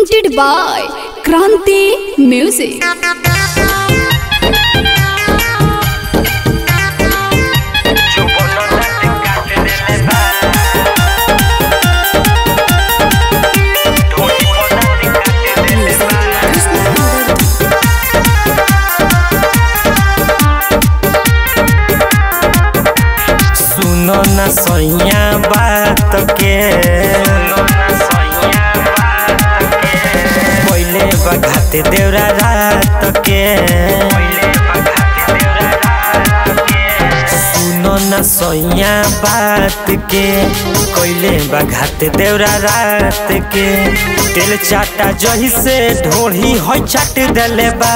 presented by Kranti Music. सुनो न सैया बात के पहिले बघाते देवरा रात के सुनो न सैया बात के कोइले बघाते देवरा रात के तेल चाटा जही से ढोढ़ी हो चाट देले बा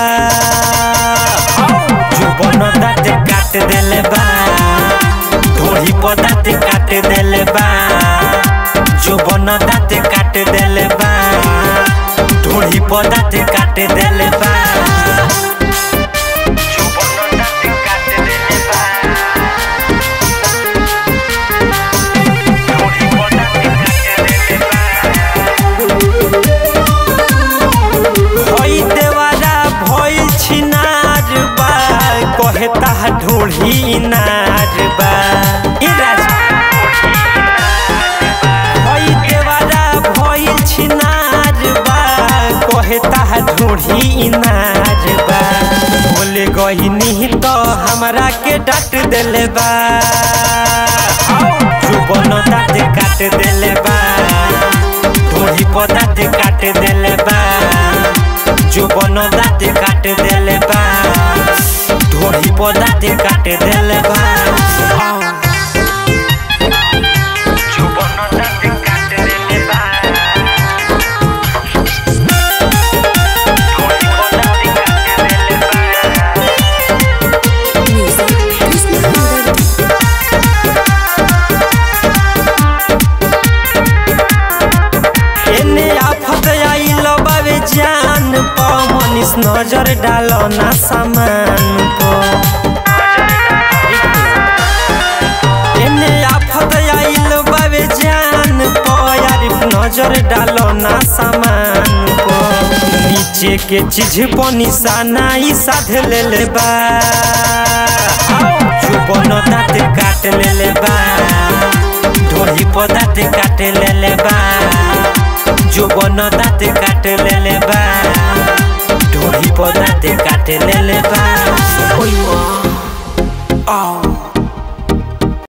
जुबन दाँत काट देले बा ढोढ़ी पदात काट देले बा जुबन दाँत काट देले बा ढोढ़ी पदात काट देले बा जुबन दाँत काट देले बा ढोढ़ी पदात काट देले बा भई देवारा भइल छिनार बा कहे ताहा ढोढ़ी नार बा ई राजा भई देवारा भइल छिनार बा कहे ताहा ढोढ़ी नार बा बोले गहिनी तो हमरा के डांट देले बा जुबन दाँत काट देले बा ढोढ़ी पदात काट देले बा जुबन दाँत काट देले बा ढोढ़ी पदात काट देले बा जुबन दाँत काट देले बा ढोढ़ी पदात काट देले बा एने आफत आइल बावे जान प मनीष नजर डालो ना सामान प एने आफत आइल बावे जान प यारिफ नजर डालो ना सामान प नीचे के चीज प निशाना ई साध लेले बा जुबन दाँत काट लेले बा ढोढ़ी पदात काट लेले बा जुबन दाँत काट लेले बा ढोढ़ी पदात काट लेले बा ओइ माँ